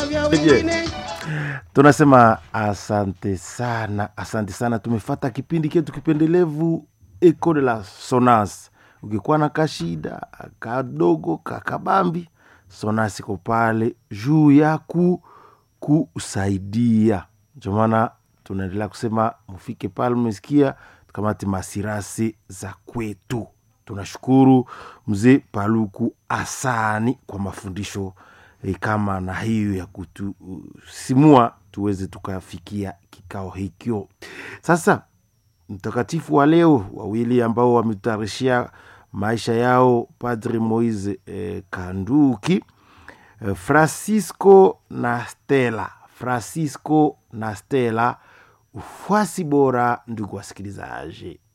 vya Je. wengine tunasema asante sana asante sana tumefata kipindi ketu kipendelevu eco de la sonas ukikuwa na kashida kadogo kakabambi sonas iko pale juu ya ku kusaidia ndio maana tunaendelea kusema mufike pale mmesikia tukamate masirasi za kwetu tunashukuru mzee paluku asani kwa mafundisho e, kama na hiyo ya kutusimua tuweze tukafikia kikao hikyo sasa mtakatifu wa leo wawili ambao wametutayarishia maisha yao padri moise eh, kanduki eh, francisco na stela francisco na stela ufuasi bora ndugu wasikilizaji